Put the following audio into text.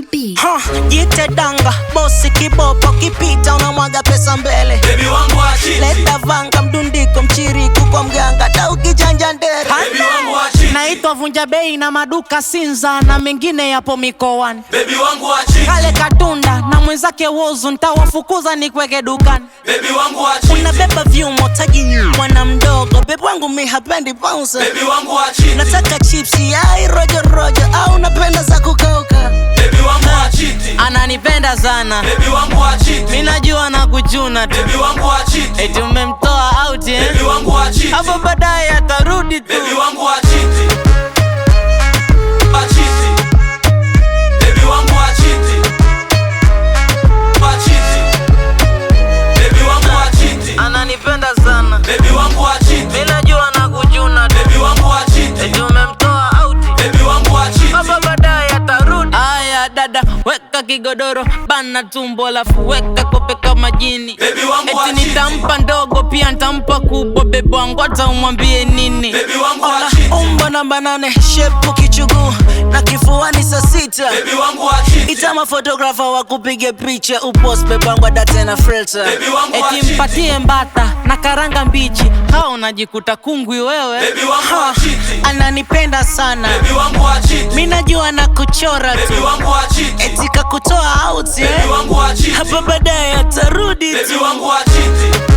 B. Ha, jite danga bosi kibopo kipita unamwaga pesa mbele Baby wangu achiti leta vanga mdundiko mchiriku kwa mganga ta ukijanja ndere Baby wangu achiti naitwa vunja bei na maduka Sinza na mengine yapo mikoani Baby wangu achiti kale katunda na mwenzake wozu ntawafukuza nikweke dukani Baby wangu achiti unabeba vyumo taji mwana mdogo bebu wangu mi hapendi bounce Baby wangu achiti nataka chipsi ai rojo rojo au napenda za kukauka Baby wangu achiti ananipenda sana Baby wangu achiti mi najua na kuchuna tu Baby wangu achiti eti umemtoa out eh? Baby wangu achiti hapo baadaye atarudi tu Baby wangu achiti Achiti Baby wangu achiti Achiti Baby wangu achiti ananipenda sana Baby wangu achiti mi najua na kuchuna tu Baby wangu achiti eti umemtoa out Baby wangu achiti hapo baadaye atarudi aya dada weka kigodoro bana tumbo alafu weka kope kama jini Baby wangu eti achiti nitampa ndogo pia ntampa kubwa bebe wangu hata umwambie nini Baby wangu Ona, achiti umbo namba nane shepu kichuguu na kifuani saa sita Baby wangu achiti itama fotografa wa kupige picha upos bebangwa date na filter Baby wangu eti achiti. mpatie mbata na karanga mbichi ha unajikuta kungwi wewe Baby wangu Ha, achiti. ananipenda sana Baby wangu achiti mi najua na kuchora Baby tu wangu achiti eti kakutoa out Baby eh? wangu achiti hapa baadaye atarudi Baby tu wangu achiti